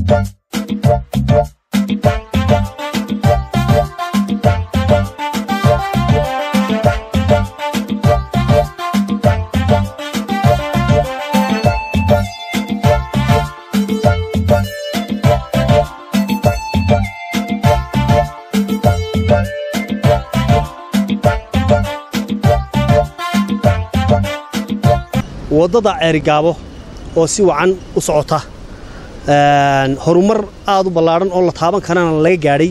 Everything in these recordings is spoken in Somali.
waddada ceerigaabo oo si wacan u socota horumar aad u ballaadhan oo la taaban karana laga gaadhay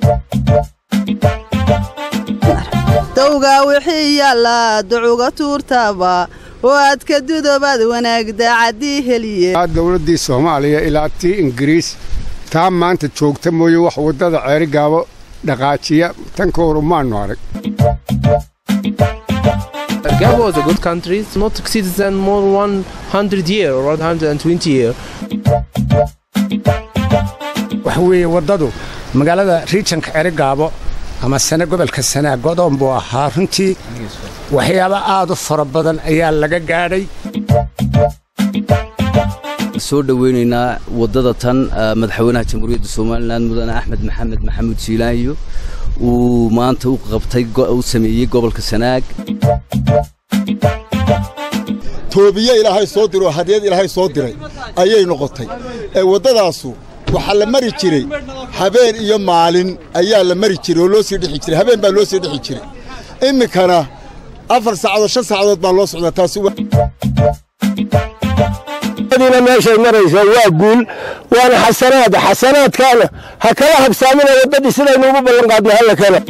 dawgaa wixii yaallaa ducuga tuurtaaba oo aad ka dudobaad wanaagda caddii heliye dowladdii soomaaliya ilaa tii ingiriis taa maanta joogta mooye wax waddada ceerigaabo dhaqaajiya tan ka horu maannu arag Gabon was a good country. It's not exceeds than more 100 year or 120 year. waxa weeye waddadu magaalada riijanka cerigaabo ama sane gobolka sanaa godoon buu ahaa runtii waxyaabo aad u fara badan ayaa laga gaadhay soo dhoweynaynaa waddada tan madaxweynaha jamhuuriyadda somalilan mudane axmed maxamed maxamuud jiilaanyo uu maanta u qabtay u sameeyey gobolka sanaag toobiye ilaahay soo diroo hadiyad ilaahay soo diray ayay noqotay ee waddadaasu waxaa la mari jiray habeen iyo maalin ayaa la mari jiray oo loo sii dhexi jiray habeen baa loo sii dhexi jiray iminkana afar saacadood shan saacadood baa loo socdaa taasi dina meeshay maraysaa waa guul waana xasanaad xasanaadkaana ha kala habsaamina waddadii sidaynu ugu ballan qaadnay halla kale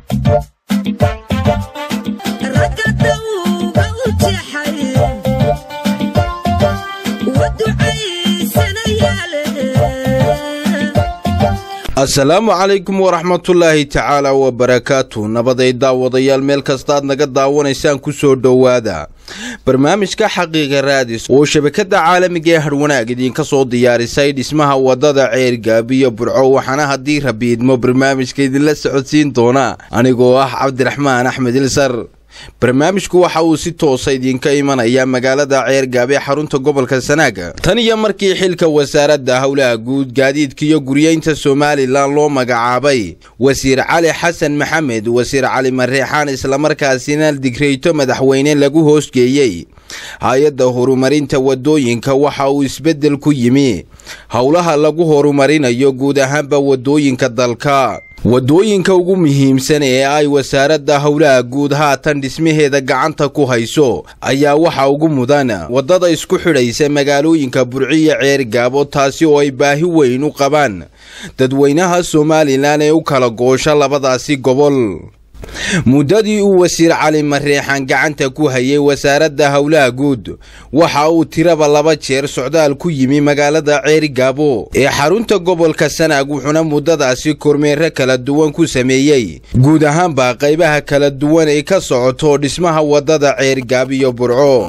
asalaamu calaykum waraxmatullaahi tacaala wabarakaatu nabaday daawadayaal meel kastaad naga daawanaysaan ku soo dhowaada barnaamijka xaqiiqa raadis oo shabakadda caalamiga ee hadhwanaag idiinka soo diyaarisay dhismaha waddada ceergaabiyo burco waxaana haddii rabiidmo barnaamijka idinla socodsiin doona anigoo ah cabdiraxmaan axmed ilsar barnaamijku waxa uu si toosa idinka imanaya magaalada ceergaab ee xarunta gobolka sanaaga tan iyo markii xilka wasaaradda howlaha guud gaadiidka iyo guryeynta somalilan loo magacaabay wasiir cali xasan maxamed wasiir cali mareexaan islamarkaasina digreyto madaxweyne lagu hoosgeeyey hay-adda horumarinta waddooyinka waxa uu isbeddel ku yimi howlaha lagu horumarinayo guud ahaanba waddooyinka dalka waddooyinka ugu muhiimsan ee ay wasaaradda howlaha guud haatan dhismaheeda gacanta ku hayso ayaa waxa ugu mudan waddada isku xidhaysa magaalooyinka burciyo ceergaabo taasi oo ay baahi weyn u qabaan dadweynaha somalilan ee u kala goosha labadaasi gobol muddadii uu wasiir cali mareexan gacanta ku hayay wasaaradda howlaha guud waxa uu tiraba laba jeer socdaal ku yimi magaalada ceerigaabo ee xarunta gobolka sanaag wuxuuna muddadaasi kormeero kala duwan ku sameeyey guud ahaanba qaybaha kala duwan ee ka socoto dhismaha waddada ceerigaab iyo burco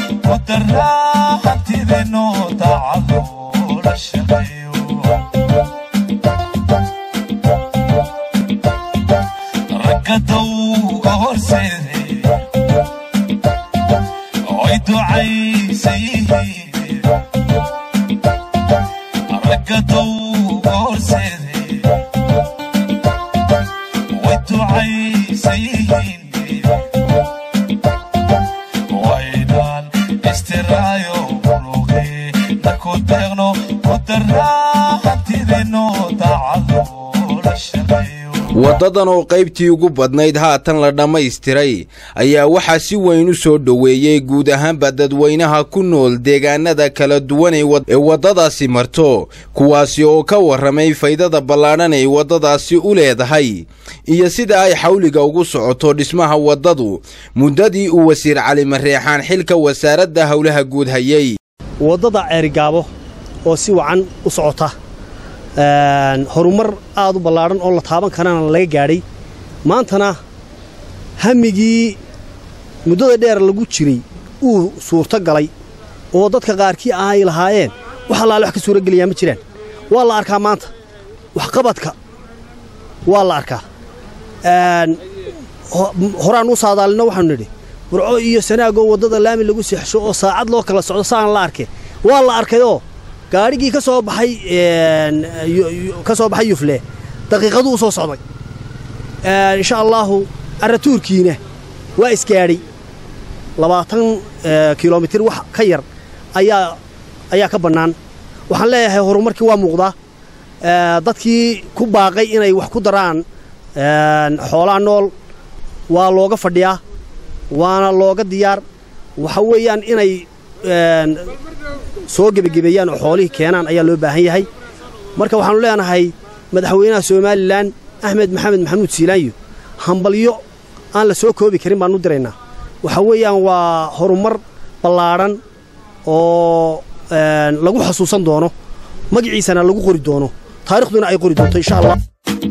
hantideeno daacado la shaqeeyo waddadan oo qaybtii ugu badnayd haatan la dhammaystiray ayaa waxaa si weyn u soo dhoweeyey guud ahaanba dadweynaha ku nool deegaanada kala duwan ee waddadaasi marto kuwaasi oo ka warramay faydada ballaadhan ay waddadaasi u leedahay iyo sida ay xawliga ugu socoto dhismaha waddadu muddadii uu wasiir cali mareexaan xilka wasaaradda howlaha guud hayey waddada ceerigaabo oo si wacan u socota horumar aad u ballaadhan oo la taaban karana laga gaadhay maantana hamigii muddada dheer lagu jiray uu suurto galay oo dadka qaarkii ah ay lahaayeen wax allaale wax ka suuro gelayaa ma jiraan waa la arkaa maanta waxqabadka waa la arkaa horaan u saadaalino waxaanu nidhi burco iyo sanaagoo waddada laami lagu seexsho oo saacad loo kala socdo saan la arkay waa la arkayoo gaadhigii ka soo baxay ka soo baxay yufle daqiiqaduu soo socday insha allaahu arratuurkiina waa isgaadhay labaatan kilomitir wax ka yar ayaa ayaa ka bannaan waxaan leeyahay horumarkii waa muuqdaa dadkii ku baaqay inay wax ku daraan xoolaha nool waa looga fadhiyaa waana looga diyaar waxa weeyaan inay soo gebagebeeyaan oo xoolihii keenaan ayaa loo baahan yahay marka waxaannu leenahay madaxweynaha somalilan axmed maxamed maxamuud siilaanyo hambalyo aan la soo koobi karin baannu diraynaa waxa weeyaan waa horumar ballaadhan oo lagu xasuusan doono magaciisana lagu qori doono taarikhduna ay qori doonto insha allah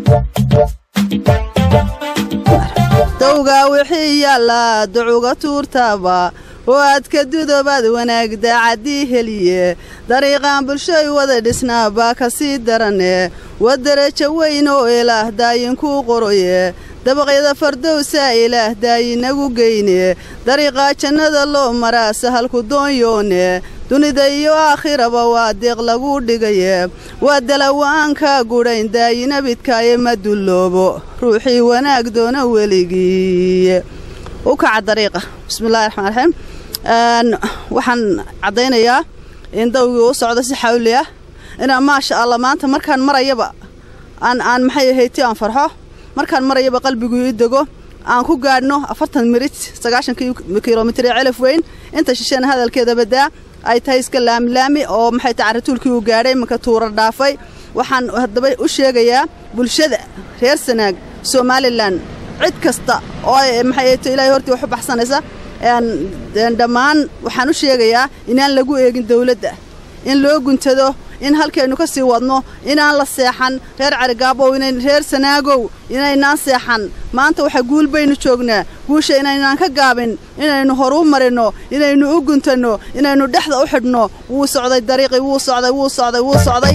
dowgaa wixii yaallaa ducuga tuurtaaba oo aad ka dudobaad wanaag daacaddii heliye dariiqaan bulshay wada dhisnaa baa ka sii darane waa derajo weyn oo ilaah daayinkuu qoroye dabaqyada fardowsaa ilaah daayinagu geyne dariiqaa jannada loo maraa sahalku doonyoone dunida iyo aakhiraba waa deeq laguu dhigaye waa dalawa'aankaa gudhayn daayinabidkaaye ma dulloobo ruuxii wanaag doona weligii u kaca dariiqa bismillahi raxmaan raxiim waxaan caddaynayaa in dawgii u socdo si xawli ah inaa maasha allah maanta markaan marayaba aan aan maxay ahayti aan farxo markaan marayaba qalbigu ii dego aan ku gaadhno afartan mirit sagaashan kilomitir ee celaf weyn inta shishana hadalkeeda badaa ay tahay iska laamilaami oo maxay tahay carratuulkii uu gaadhay imanka tuura dhaafay waxaan haddaba u sheegayaa bulshada reer sanaag somalilan cid kasta oo maxay ahayto ilaahay hortii wax u baxsanaysa dhammaan waxaan u sheegayaa inaan lagu eegin dawladda in loo guntado in halkaynu ka sii wadno inaan la seexan reer carigaabow reer sanaagow inaynaan seexan maanta waxa guul baynu joognaa guusha inaynaan ka gaabin inaynu horuu marinno inaynu u guntanno inaynu dhexda u xidhno wuu socday dariiqii wuu socday wuu socday wuu socday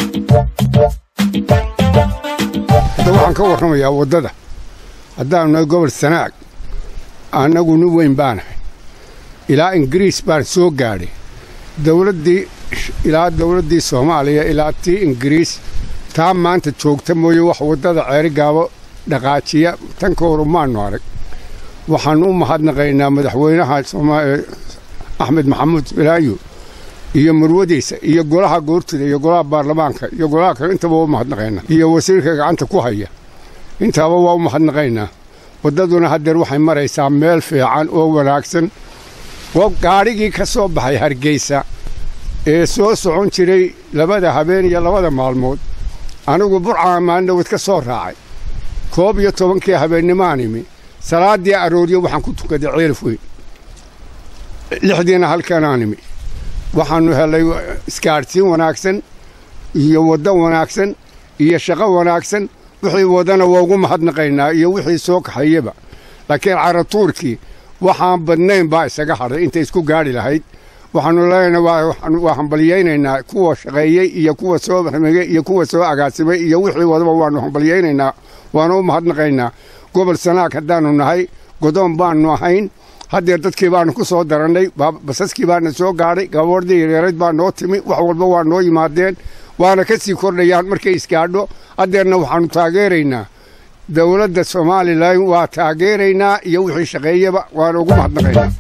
hadda waxaan ka warramayaa waddada haddaanu nahay gobol sanaag annagu nin weyn baanahay ilaa ingiriis baan soo gaadhay dawladdii ilaa dawladdii soomaaliya ilaa tii ingiriis taa maanta joogta mooye wax waddada ceerigaabo dhaqaajiya tan ka horu maannu arag waxaannu u mahadnaqaynaa madaxweynaha axmed maxamuud filaayo iyo murwadiisa iyo golaha goortida iyo golaha baarlamaanka iyo golaha kale intaba waa u mahadnaqaynaa iyo wasiirka gacanta ku haya intaaba waa u mahadnaqaynaa waddaduna haddeer waxay maraysaa meel fiican oo wanaagsan gaadhigii ka soo baxay hargeysa ee soo socon jiray labada habeen iyo labada maalmood anigu burcaan maalindhawad ka soo raacay koob iyo tobankii habeennimaan imi salaaddii arooryo waxaan ku tukaday ceelaf weyn lixdiina halkanaan imi waxaannu hellay isgaadhsiin wanaagsan iyo waddo wanaagsan iyo shaqo wanaagsan wixii wadana waa ugu mahadnaqaynaa iyo wixii soo kaxayaba laakiin caratuurkii waxaan badnayn baa isaga hadhay intay isku gaadhi lahayd waxaannu leenahay waa hambalyaynaynaa kuwa shaqeeyey iyo kuwa soo ramegey iyo kuwa soo agaasimay iyo wixii wadaba waannu hambalyaynaynaa waana u mahadnaqaynaa gobol sanaag haddaannu nahay godoon baannu ahayn haddeer dadkii baannu ku soo darannay basaskii baana soo gaadhay gaboordii yareerayd baa noo timi wax walba waa noo yimaadeen waana ka sii kordhayaan markay isgaadho haddeerna waxaannu taageeraynaa dowladda somalilan waa taageeraynaa iyo wixii shaqeeyaba waana ugu mahadnaqaynaa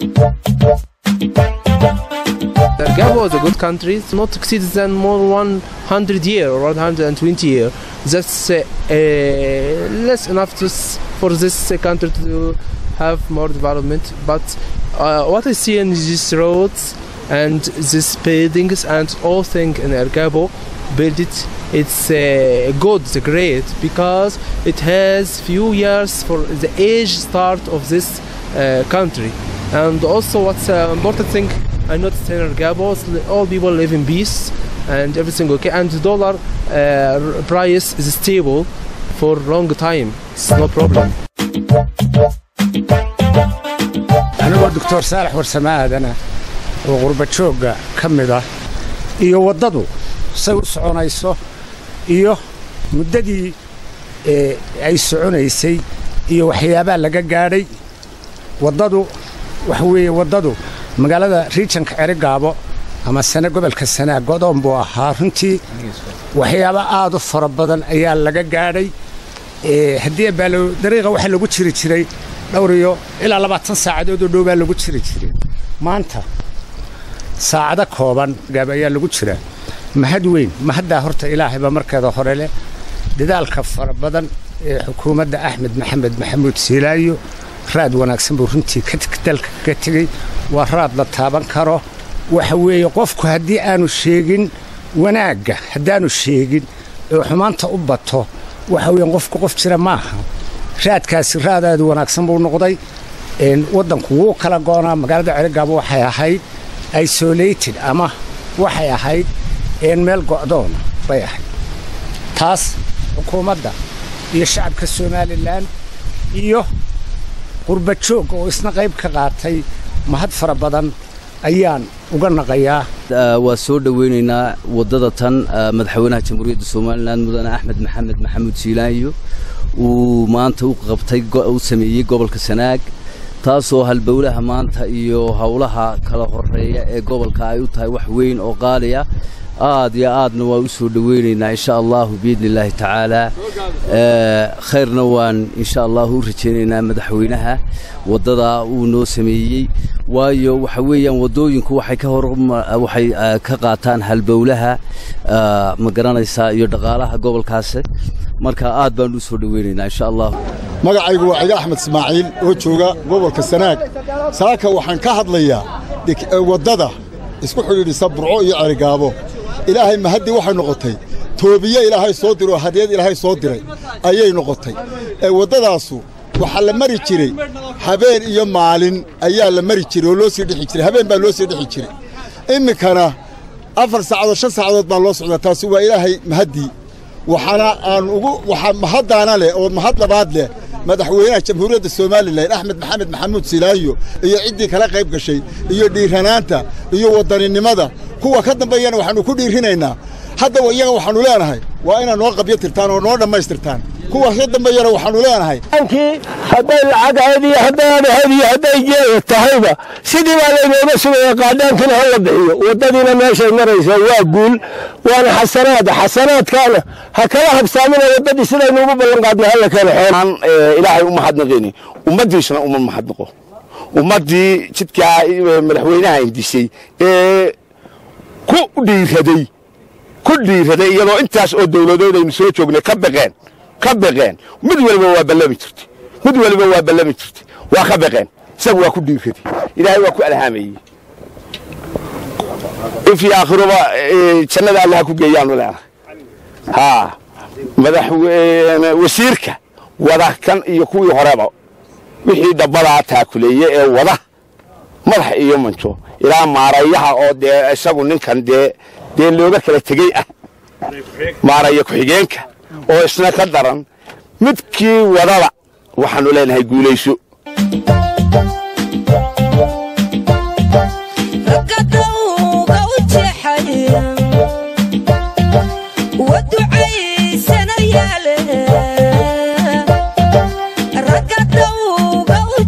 Gabon is a good country. It's not exceeds than more 100 year or 120 year. That's uh, uh, less enough to s- for this uh, country to have more development. But uh, what I see in these roads and these buildings and all thing in El Gabo build it it's uh, good it's great because it has few years for the age start of this uh, country and also what's uh, important thing I noticed in El Gabo is li- all people live in peace and everything okay and the dollar uh, r- price is stable for long time it's no problem anigoo doctor saalax warsamaadana oo qurba joogga ka mid ah iyo waddadu say u soconayso iyo muddadii ee ay soconaysay iyo waxyaabaa laga gaadhay waddadu waxa weeye waddadu magaalada riijanka cerigaabo ama sane gobolka sanaa godoon buu ahaa runtii waxyaaba aad u fara badan ayaa laga gaadhay ee haddii baalo dariiqa waxaa lagu jiri jiray dhowr iyo ilaa labaatan saacadood oo dhow baa lagu jiri jiray maanta saacado kooban gaab ayaa lagu jiraa mahad weyn mahaddaa horta ilaahayba markeeda hore leh dadaalka fara badan ee xukuumadda axmed maxamed maxamuud siilaayo raad wanaagsan buu runtii ka teg- dalka ka tegey waa raad la taaban karo waxa weeye qofku haddii aanu sheegin wanaagga haddaanu sheegin ee xumaanta u bato waxa weeyaan qofku qof jira maaha raadkaasi raadaadu wanaagsan buu noqday een, waddanku wuu kala goonaa magaalada celigaabo waxay ahayd isolated ama waxay ahayd een meel go'doona bay ahayd taas xukuumadda iyo shacabka somalilan iyo qurba joog oo isna qayb ka qaatay mahad fara badan ayaan uga naqayaa Ah, waa soo dhoweynaynaa waddada tan ah, madaxweynaha jamhuuriyadda somalilan mudane axmed maxamed maxamuud siilaanyo uu maanta u qabtay go- u sameeyey gobolka sanaag taasoo halbowlaha maanta iyo howlaha kala horeeya ee gobolka ay u tahay wax weyn oo qaaliya aad iyo aadna waa u soo dhoweynaynaa insha allahu biidni illaahi tacaala Eh, khayrna waan insha allahu u rajaynaynaa madaxweynaha waddada uu noo sameeyey waayo waxa weeyaan waddooyinku waxay ka hor waxay eh, ka qaataan halbowlaha ah, ma garanaysaa iyo dhaqaalaha gobolkaasi marka aad baan u soo dhoweynaynaa insha allahu magacaygu waa ciga axmed ismaaciil oo jooga gobolka sanaag saaka waxaan ka hadlayaa dik- ee waddada isku xidhiidhisa burco iyo cerigaabo ilaahay mahaddii waxay noqotay toobiye ilaahay soo diroo hadiyad ilaahay soo diray ayay noqotay ee waddadaasu waxaa la mari jiray habeen iyo maalin ayaa la mari jiray oo loo sii dhexi jiray habeen baa loo sii dhexi jiray iminkana afar saacadood shan saacadood baa loo socdaa taasi waa ilaahay mahaddii waxaana aan ugu waxaa mahaddaana leh oo mahad labaad leh madaxweynaha jamhuuriyadda somalilan axmed maxamed maxamuud silaayo iyo ciddii kala qayb gashay iyo dhiiranaanta iyo wadaninimada kuwa ka dambeeyana waxaannu ku dhiirinaynaa hadda iyaga waxaannu leenahay waa inaad noo qabyo tirtaan oo noo dhammaystirtaan kuwa ka dambeeyana waxaannu leenahay ankii hadday lacag ahayd iyo hadday aan ahayd iyo hadday geeda tahayba sidii baa laynooga sugaya qaadhaankina ha la bixiyo waddadiina meeshay maraysaa waa guul waana xasanaad xasanaadkaana ha kala habsaamina waddadii sidaynu ugu ballanqaadnay hala keeno aan eh, ilaahay u mahadnaqayni ummaddiisuna uma mahadnaqo ummaddii jidkaa eh, madaxweynaha indisay ee ku dhiiraday ku dhiiraday iyadoo intaas oo dowladood aynu soo joognay ka baqeen ka baqeen mid waliba waa ballami jirtay mid waliba waa ballami jirtay waa ka baqeen isagu waa ku dhiiraday ilaahay waa ku alhaamayey ifii aakhiruba eh, jannada allaha ku geeyaanu leenahay haa madaxweyne wasiirka wada kan iyo kuwii horeba wixii dhabbadaa taakuleeye ee wada madax iyo manjo ilaa maarayaha oo dee isagu ninkan dee dee looga kala tegey ah maaraya ku-xigeenka oo isna ka daran midkii wadada waxaannu leenahay guulayso raggadowga u jeexaya waducaysana yaale raggadowga u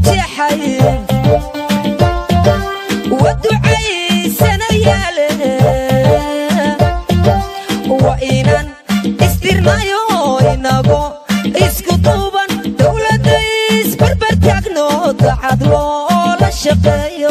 waa inaan istirnayo inago isku duuban dowladda isbarbar taagno dacad loola shaqeeyo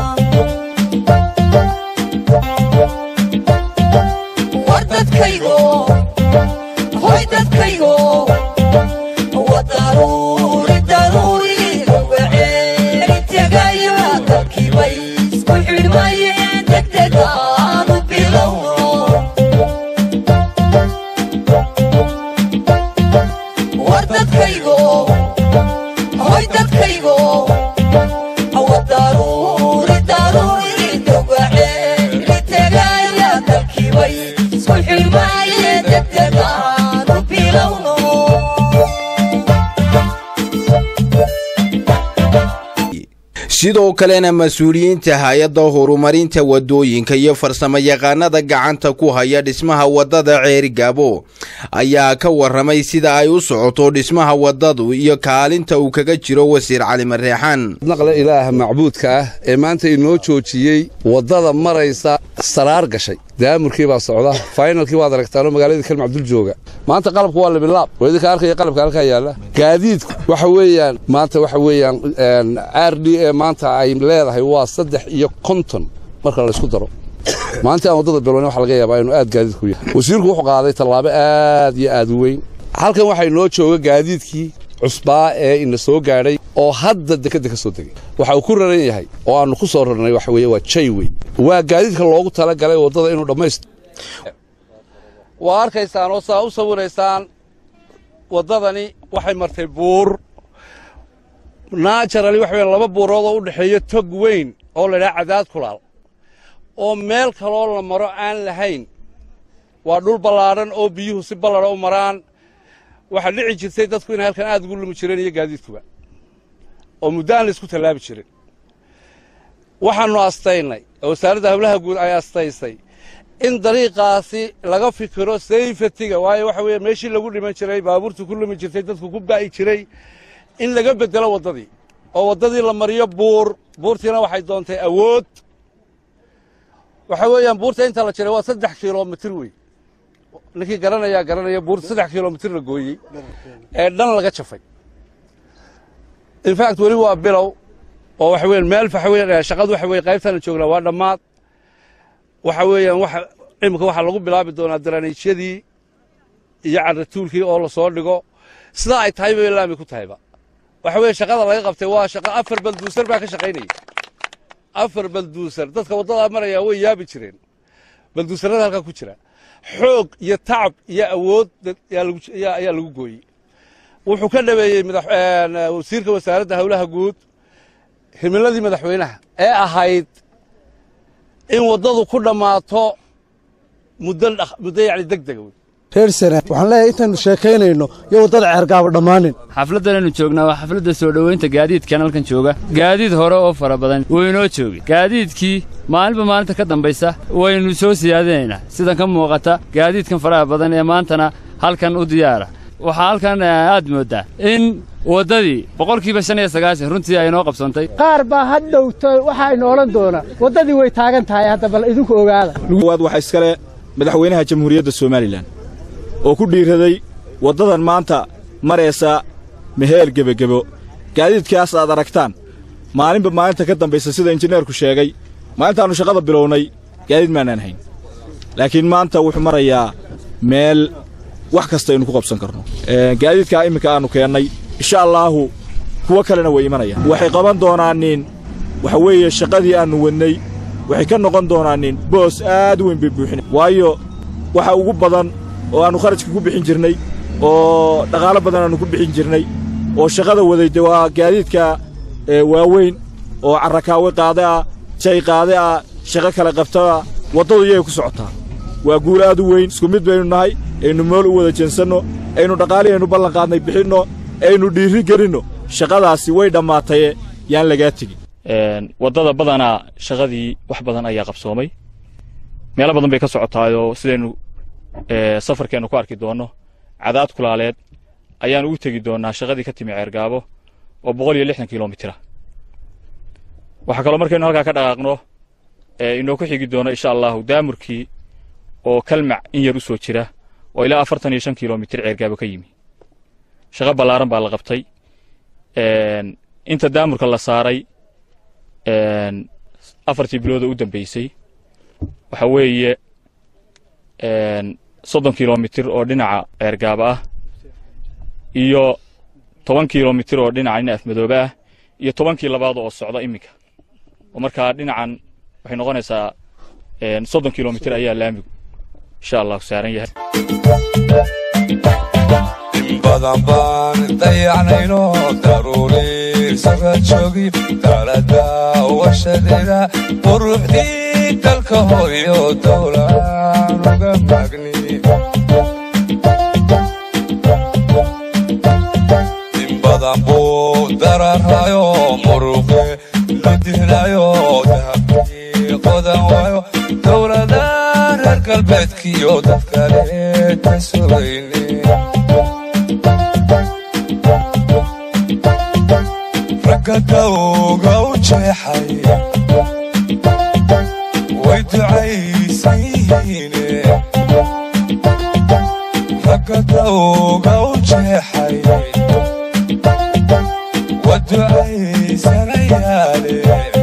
war dadkaygo hoy dadkaygo wa daruuri daruuri ugaceeli tegaya dalkiibay isku xidhmayeen degdegaanu bilowno war dadkaygo hoy dadkaygo wa daruuri daruuri ugaceeli tegaya dalkiibay isku xidhmayeen degdegaanu bilowno sidoo kalena mas-uuliyiinta hay-adda horumarinta wadooyinka iyo farsamo yaqaanada gacanta ku haya dhismaha wadada ceerigaabo ayaa ka waramay sida ay u socoto dhismaha wadadu iyo kaalinta uu kaga jiro wasiir cali mareexaan naqle ilaaha macbuudka ah ee maanta inoo joojiyey waddada maraysa saraar gashay daamurkii baa socda faynalkii waad aragtaanoo magaaladii kalma cabdul jooga maanta qalabku waa libilaab oo idinka arkaya qalabka halkaa yaalla gaadiidku waxa weeyaan maanta waxa weeyaan r d e maanta ay leedahay waa saddex iyo konton marka laysku daro maanta aan waddada bilowna waxa laga yaabaa inuu aad gaadiidku yahay wasiirku wuxuu qaaday tallaabo aad iyo aad u weyn halkan waxaa inoo jooga gaadiidkii cusbaa ee ina soo gaadhay oo hadda dekedda ka soo degay waxa uu ku raran yahay oo aannu ku soo rarnay waxa weeye waa jaywey waa gaadiidka loogu tala galay waddada inuu dhammaysto waa arkaysaan oo saa u sawiraysaan waddadani waxay martay buur naajarali waxa weeyaan laba buurood oo u dhexeeya tog weyn oo la idhaha cadaad kulaal oo meel kaloo la maro aan lahayn waa dhul ballaadhan oo biyuhu si balladha u maraan waxaa dhici jirtay dadku inay halkan aad ugu lumi jireen iyo gaadiidkuba oo muddo aan la isku tallaabi jirin waxaannu astaynay oo wasaaradda hawlaha guud ay astaysay in dariiqaasi laga fikiro sayfatiga waayo waxa weeye meeshii lagu dhiman jiray baabuurtu ku lumi jirtay dadku ku ba'i jiray in laga beddelo waddadii oo waddadii la mariyo buur buurtiina waxay doontay awood waxa weeyaan buurta inta la jiray waa saddex kilomitir wey ninkii garanayaa garanaya buurta saddex kilomitir la gooyey ee dhan laga jafay infact weli waa bilow oo waxa weeyaan meel waxa weeyaan shaqadu waxa weeye qaybtana joognaa waa dhammaad waxa weeyaan waxa imika waxaa lagu bilaabi doonaa daraaniijyadii iyo carratuulkii oo la soo dhigo sidaa ay tahay bay laami ku tahayba waxa weeye shaqada laga qabtay waa shaqo afar balduusar baa ka shaqaynayay afar balduusar dadka waddadaa maraya way yaabi jireen balduusarrada halkaa ku jira xoog iyo tacab iyo awood ayaa lagu gooyey wuxuu ka dhaweeyey wasiirka wasaaradda hawlaha guud himiladii madaxweynaha ee ahayd in waddadu ku dhammaato muddo yacni deg dega wey reer sanaad waxaan leeyahay intaannu sheekaynayno iyo waddada ceergaaba dhammaanin xafladdanaynu joognaa waa xafladda soo dhowaynta gaadiidkan halkan jooga gaadiid hore oo fara badan wuu inoo joogay gaadiidkii maalinba maalinta ka dambaysa waynu soo siyaadinaynaa sidan ka muuqata gaadiidkan faraha badan ee maantana halkan u diyaara waxaa halkan aad mooddaa in waddadii boqolkiiba shan iyo sagaashan runtii ay inoo qabsantay qaar baa had dhowto waxa aynu odhan doonaa waddadii way taagan tahay hadda bal idinku ogaada waad waxaa iskale madaxweynaha jamhuuriyadda somalilan oo ku dhiiraday waddadan maanta maraysa meheel gebagebo gaadiidkaas aad aragtaan maalinba maalinta ka dambaysa sida injineerku sheegay maalintaannu shaqada bilownay gaadiid maanaan hayn laakiin maanta wuxuu marayaa meel wax kasta aynu ku qabsan karno gaadiidkaa imminka aannu keennay insha allaahu kuwo kalena way imanayaan waxay qaban doonaanin waxa weeye shaqadii aannu wadnay waxay ka noqon doonaanin boos aad u weyn bay buuxina waayo waxa ugu badan oo aannu kharajka ku bixin jirnay oo dhaqaalo badan aannu ku bixin jirnay oo shaqada waday de waa gaadiidka waaweyn oo carrakaawe qaade ah jay qaade ah shaqo kale qabtaa waddadu iyay ku socotaa waa guul aad u weyn isku mid baynu nahay aynu mool u wada jeensanno aynu dhaqaalii aynu ballanqaadnay bixinno aynu dhiirri gelinno shaqadaasi way dhammaataye yaan lagaa tegin waddada badanaa shaqadii wax badan ayaa qabsoomay meelo badan bay ka socotaayoo sidaynu safarkeennu ku arki doonno cadaad kulaaleed ayaan ugu tegi doonnaa shaqadii ka timi ceergaabo oo boqol iyo lixdan kilomitira waxaa kaloo markaynu halkaa ka dhaqaaqno inoo ku xigi doono insha allahu daamurkii oo kalmac in yar u soo jira oo ilaa afartan iyo shan kilomitir ceergaabo ka yimi shaqo ballaaran baa la qabtay inta daamurka la saaray afartii bilooda u dambeysay waxa weeye soddon kilomitir oo dhinaca ceergaabo ah iyo toban kilomitir oo dhinaca nin afmadoobe ah iyo tobankii labaad oo socda iminka oo markaa dhinacan waxay noqonaysaa soddon kilomitir ayaa laamigu insha allahu saaran yahay in badan baan dayacnayno daruuri saga joogi dalada washadeeda quruxdii dalka hooyo dowlaan uga magni in badan buu dararayo muruqe ludihnayo dahabkii qodan waayo dowlada reer galbeedkiyo dadkale ka sugayne ragga dawga u jeexay way ducaysan yihiine ragga dawga u jeexay wa ducaysanayaale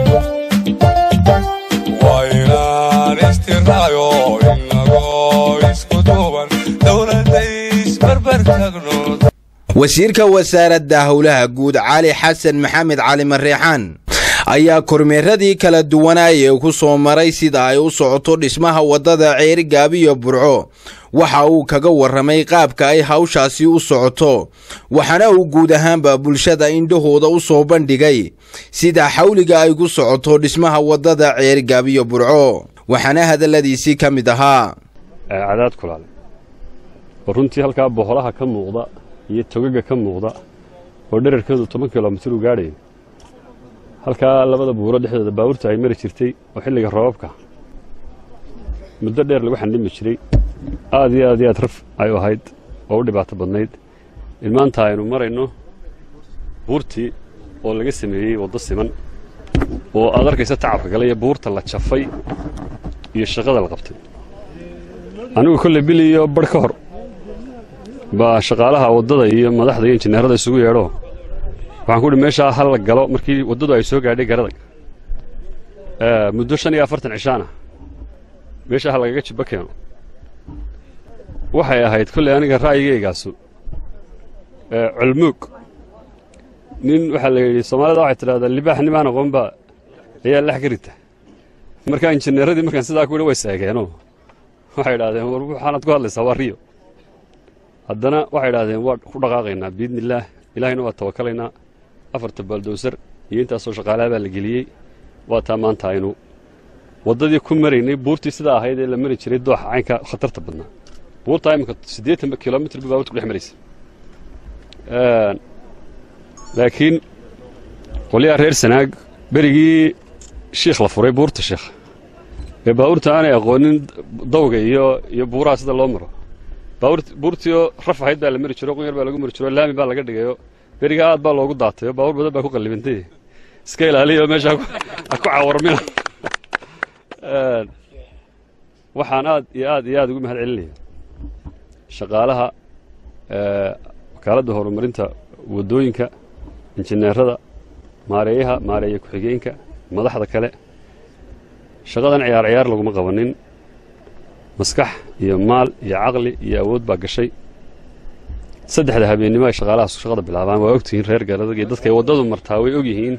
waa inaan istiraayo inagoo isku duuban dowladda isbarbar tagno wasiirka wasaaradda howlaha guud cali xasan maxamed cali mareexaan ayaa kormeeradii kala duwanaayee ku soo maray sida ay u socoto dhismaha waddada ceerigaabiyo burco waxa uu kaga warramay qaabka ay hawshaasi u socoto waxaana uu guud ahaanba bulshada indhahooda u soo bandhigay sida xawliga ay ku socoto dhismaha waddada ceerigaabiyo burco waxaana hadalladiisii ka mid ahaa cadaad kulaale oo runtii halkaa boholaha ka muuqda iyo togaga ka muuqda oo dherarkeedu toban kilomitir u gaadhayo halkaa labada buuro dhexdooda baabuurta ay mari jirtay oo xilliga roobabka muddo dheer lagu xandhimi jiray aad iyo aad iyo aad raf ay u ahayd oo u dhibaato badnayd in maanta aynu marayno buurtii oo laga sameeyey waddo siman oo aad arkaysa tacabka gale iyo buurta la jafay iyo shaqada la qabtay anigu kolley bil iyo barh ka hor baa shaqaalaha waddada iyo madaxda iyo injineerada isugu yeedho waxaan ku uhi meeshaa hal la galo markii waddadu ay soo gaadhay garadag muddo shan iyo afartan cishaana meeshaa ha lagaga jibbo keeno waxay ahayd kolley aniga ra'yigaygaasu culmuug nin waxaa la yidhi soomaalida waxay tidhahdaa libaax nimaan aqoonba ayaa lex ka rita markaa injineeradii markaan sidaa ku yidhi way seegeenoo waxay idhahdeen war waxaanaad ku hadlaysaa waa riyo haddana waxay idhahdeen waa ku dhaqaaqaynaa biidnillaah ilaahayna waa tawakalaynaa afarta baaldowsar iyo intaasoo shaqaalaha baa la geliyey waa taa maanta aynu waddadii ku maraynay buurtii sidaa ahayd ee la mari jiray dooxa caynka khatarta badnaa buurtaa iminka siddeetan kilomitr ba baabuurta ku dhex maraysa laakiin qolyaha reer sanaag berigii shiikh la furay buurta sheekh ee baabuurta aanay aqoonin dawga iyo iyo buuraha sida loo maro buurtiioo raf ahayd baa la mari jiro qunyar baa lagu mari jiro laami baa laga dhigayo berigaa aad baa loogu daatay oo baabuur badan baa ku qallibantay iska ilaaliyo meesha ha ku cawarmina waxaan aad iyo aad iyo aad ugu mahad celinaya shaqaalaha wakaaladda horumarinta waddooyinka injineerada maareeyaha maareeya ku-xigeenka madaxda kale shaqadan ciyaar ciyaar laguma qabanin maskax iyo maal iyo caqli iyo awood baa gashay saddexda habeennimo ay shaqaalahaas shaqada bilaabaan waa ogtihiin reer garadag iyo dadkay waddadu martaa way ogyihiin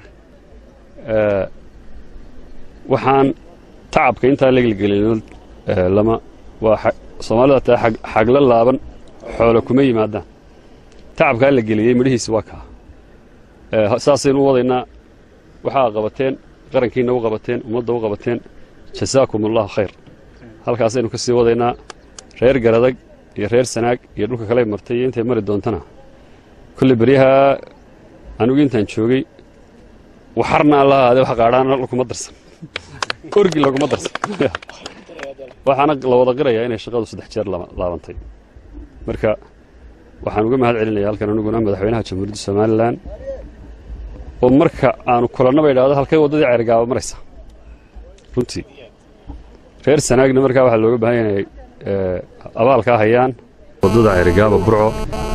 waxaan tacabka intaa lagelgelin lama waa soomaalida taa xagla laaban xoolo kuma yimaadaan tacabkaa la geliyey midhihiisi waa kaa saasaynu u wadaynaa waxaa qabateen qarankiina u qabateen ummadda u qabateen jasaakum allahu khayr halkaasaynu ka sii wadaynaa reer garadag iyo reer sanaag iyo dhulka kale martay iyo intay mari doontana kolley beryaha anigu intaan joogay waxarna alla ahaade wax qaadhaana laguma darsan orgi laguma darsan waxaana la wada qirayaa inay shaqadu saddex jeer laabantay marka waxaan uga mahad celinaya halkan aniguna madaxweynaha jamhuuriyadda somalilan oo marka aanu kulannaba idhaahdo halkay waddadii ceergaaba maraysa runtii reer sanaagna markaa waxaa looga baahan yahay abaalkaa hayaan waddada ceerigaaba burco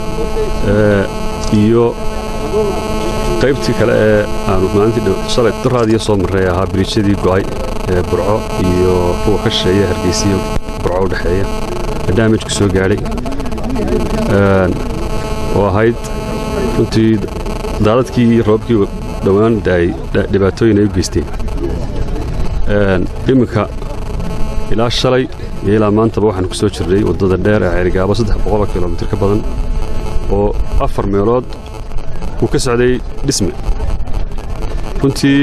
iyo qaybtii kale ee aanu maalintii shalay daraadiyo soo marray ahaa biriijyadii go'ay ee burco iyo kuwa ka shisheeya hargeysiyo burco u dhexeeya ee daamijku soo gaadhay oo ahayd runtii daadadkii iyo roobkii dhowaan daay dhibaatooyin ay u geysteen iminka ilaa shalay iyo ilaa maantaba waxaanu ku soo jirnay waddada dheer ee ceerigaabo saddex boqoloo kilomitir ka badan oo afar meelood uu ka socday dhisme runtii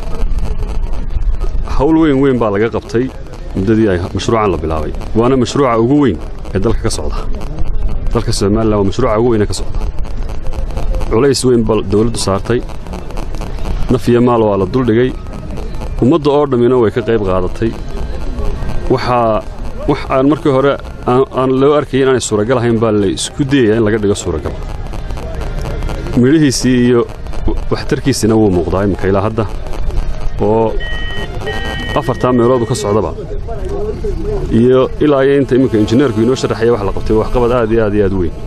hawl weyn weyn baa laga qabtay muddadii ay mashruucan la bilaabay waana mashruuca ugu weyn ee dalka ka socda dalka somalilan waa mashruuca ugu weyn ee ka socda culays weyn baa dawladdu saartay naf iyo maal waa la duldhigay ummadda oo dhammina way ka qayb qaadatay waxaa wax aan markii hore aan loo arkayay inaanay suuragal ahayn baa la isku dayaya in laga dhigo suuragal midhihiisii iyo waxtarkiisina wuu muuqdaa iminka ilaa hadda oo afartaa meeloodu ka socdaba iyo ilaa iyo inta iminka injineerku inoo sharaxaya wax la qabtay waxqabad aad iyo aad iyo aad weyn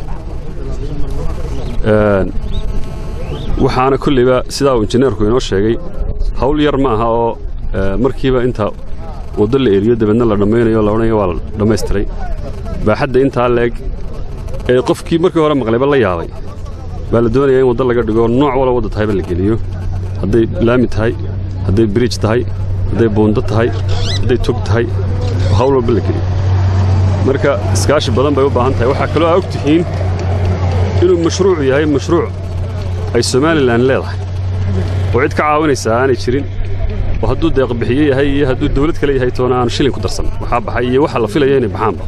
waxaana kollayba sidaa uu injineerku inoo sheegay hawl yar ma aha oo markiiba inta waddo la eriyo dabeedna la dhammaynayo la odhanayo waa la dhammaystiray baaxadda intaa leeg ee qofkii markii hore maqlayba la yaabay baa la doonayaa in waddo laga dhigo nooc wala wadda tahayba la geliyo hadday laami tahay hadday biriij tahay hadday buundo tahay hadday tog tahay hawl walba la geliyo marka iskaashi badan bay u baahan tahay waxaa kaloo aa og tihiin inuu mashruucu yahay mashruuc ay somalilan leedahay oo cid ka caawinaysaa aanay jirin oo hadduu deeqbixiye yahay iyo hadduu dawlad kale yahay toona aanu shilin ku darsan waxaa baxay iyo waxa la filaya inay baxaanba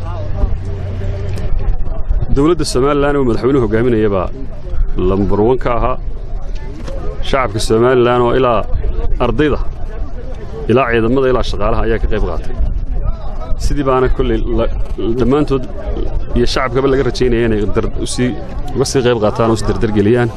dawladda somalilan uu madaxweynuhu hogaaminaya baa lambar wan ka ahaa shacabka somalilan oo ilaa ardayda ilaa ciidamada ilaa shaqaalaha ayaa ka qayb qaatay sidii baana kolley dhammaantood iyo shacabkaba laga rajaynaya inay usii uga sii qayb qaataan oo is dardargeliyaan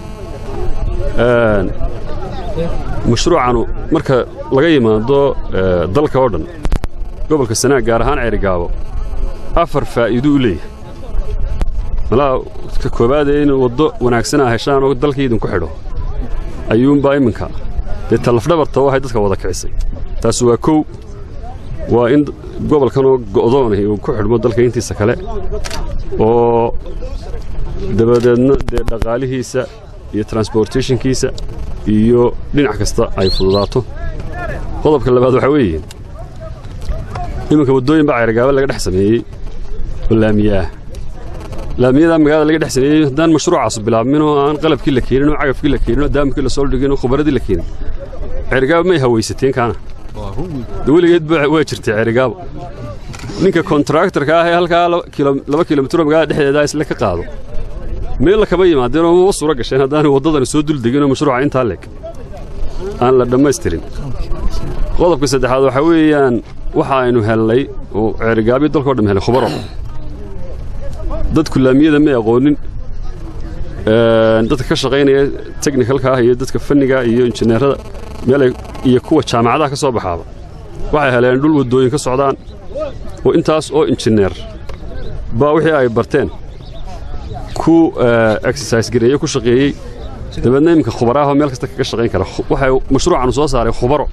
mashruucanu marka laga yimaado dalka oo dhan gobolka sanaag gaar ahaan ceerigaabo afar faa'iido u leeyahay malaa ka koowaadee in waddo wanaagsan aa heshaan oo dalkii idinku xidho ayuunbaa iminka dee tallafdhabarta oo ahay dadka wada kicisay taas waa kow waa in gobolkanoo go'doonahi uu ku xidhmo dalka intiisa kale oo dabadeedna dee dhaqaalihiisa iyo transportationkiisa iyo dhinac kasta ay fududaato qodobka labaad waxaa weeye iminka waddooyin baa ceerigaaba laga dhex sameeyey oo laamiyaah laamiyadaa magaalada laga dhex sameeyey haddaan mashruucaasu bilaabmin oo aan qalabkii la keenin oo cagafkii la keenin oo daamkii la soo dhigin oo khubaradii la keenin ceerigaaba may hawaysateen kaana weligeed waa jirtay ceerigaabo ninka kontraktarka ah ee halkaa laba kilomitro magaalada dhexdeeda isle ka qaado meel kama yimaadeen oo maba suura gasheen haddaanay waddadani soo duldeginoo mashruuca intaa leeg aan la dhammaystirin qodobka saddexaad waxaa weeyaan waxa aynu hellay oo ceerigaabyo dalkao dham helay khubaro dadku laamiyada may aqoonin dadka ka shaqaynaya technicalka ah iyo dadka fanniga iyo injineerada meelay iyo kuwa jaamacadaha ka soo baxaaba waxay heleen dhul waddooyin ka socdaan oo intaas oo injineer baa wixii ay barteen ku exercise gareeye ku shaqeeyey dabeedna iminka khubaraahoo meel kasta kaga shaqayn kara waxay mashruucanu soo saaray khubaro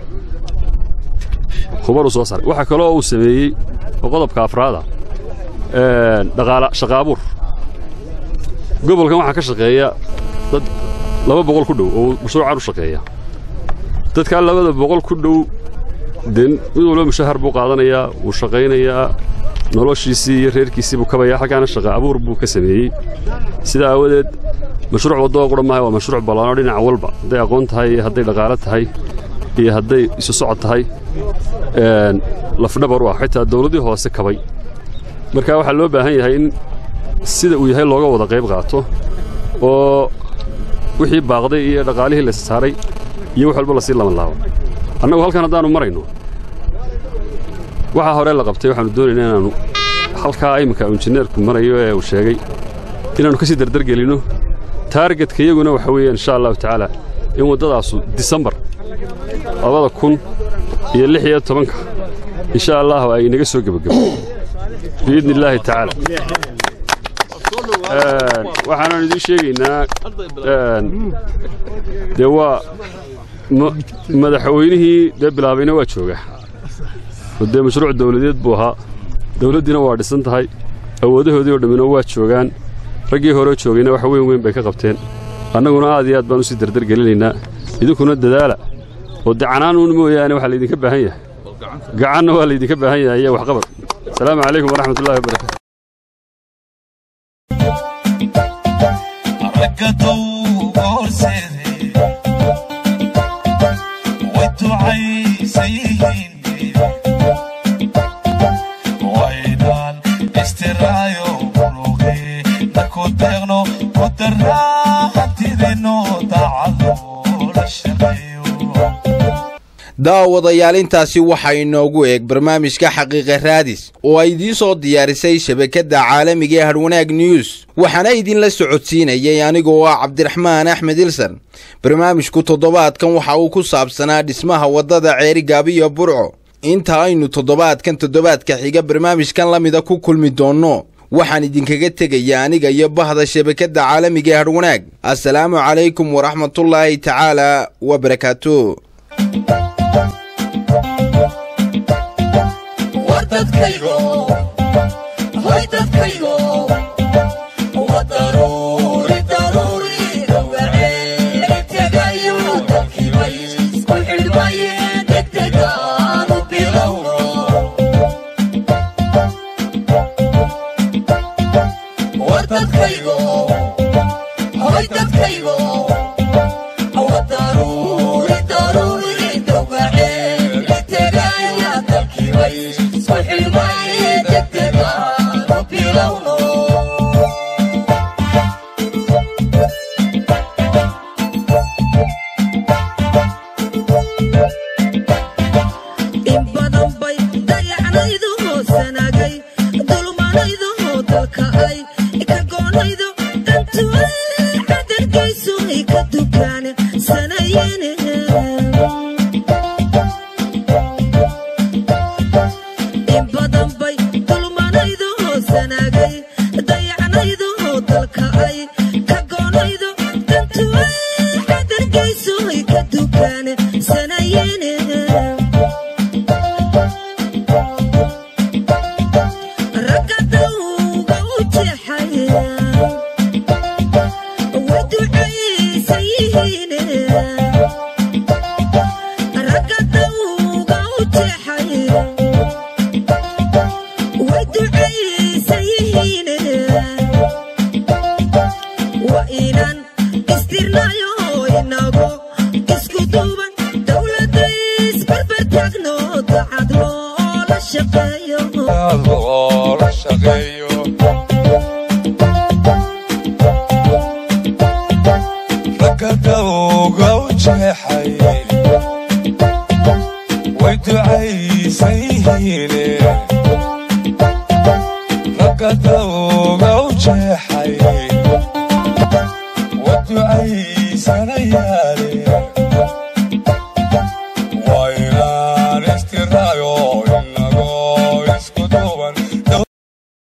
khubaruu soo saaray waxaa kaloo uu sameeyey oo qodobka afraada dhaqaala shaqaabuur gobolkan waxaa ka shaqeeya dad laba boqol ku dhow oo mashruucan u shaqeeya dadkaa labada boqol ku dhow dee mid walba mushahar buu qaadanayaa wuu shaqaynayaa noloshiisii iyo reerkiisii buu kabayaa halkaana shaqa abuur buu ka sameeyey sidaa aawadeed mashruuc waddoo qura maaha waa mashruuc ballaanoo dhinac walba hadday aqoon tahay iyo hadday dhaqaalo tahay iyo hadday isu socod tahay lafdhabar u ah xitaa dawladdii hoose kabay marka waxaa loo baahan yahay in sida uu yahay looga wada qayb qaato oo wixii baaqday iyo dhaqaalihii la saaray iyo wax walba lasii laban laabo annagu halkan haddaannu marayno waxaa hore la qabtay waxaannu doonaynaa inaannu halkaa iminka injineerku marayo ee uu sheegay inaannu ka sii dardargelinno taargetka iyaguna waxa weeye insha allahu tacaala in waddadaasu disembar labada kun iyo lix iyo tobanka insha allahu ay inaga soo gebagabo biidni illaahi tacaala waxaanan idiin sheegaynaa dee waa madaxweynihii dee bilaabayna waa joogaa oo dee mashruuc dawladeed buu ahaa dawladdiina waa dhisan tahay awoodahoodii oo dhammina waa joogaan raggii horeo joogayna wax weyn weyn bay ka qabteen annaguna aad iyo aad baan u sii dardargelinaynaa idinkuna dadaala oo dee canaanuun mooyaane waxaa laydinka baahan yahay gacanna waa laydinka baahan yahay iyo waxqabad asalaamu calaykum waraxmatullahi wabarakatu daawadayaal intaasi waxaa inoogu eeg barnaamijka xaqiiqa raadis oo ay idiin soo diyaarisay shabakadda caalamiga ee hadhwanaag news waxaana idinla socodsiinayay anigoo ah cabdiraxmaan axmed ilsan barnaamijku toddobaadkan waxa uu ku saabsanaa dhismaha waddada ceerigaabiyo burco inta aynu toddobaadkan toddobaadka xiga barnaamijkan la mida ku kulmi doonno waxaan idinkaga tegaya aniga iyo bahda shabakadda caalamiga ee hadhwanaag assalaamu calaykum waraxmatullaahi tacaala wabarakaatu dadkaygo hoy dadkaygo wa daruuri daruuri dhawaceeri tegayo dalkiibay isku xidhmaye degdegaanu bilowno wa dadkaygo hoy dadkaygo wa daruuri daruuri dhawaceeri tegaya dalkiibay in badan bay dayacnaydu hoosanagay dulmanaydu dalka ay ka goonaydo dantu cadargaysu ay ka dukaan sanayene in badan bay dulmanaydu hoosanagay dayacnaydu dalka ay ka goonaydo dantu cadargaysu ay ka dukaan sanayene ragga dawga u jeexaya way ducaysan yihiine ragga dawga u jeexaya way ducaysan yihiine waa inaan istirnayo inago isku duuban dowladda isbarbar taagno dacad loola shaqeeyo loola shaqeeyo ragga dawga u jeexay way ducaysan yihiine ragga dawga u jeexay way ducay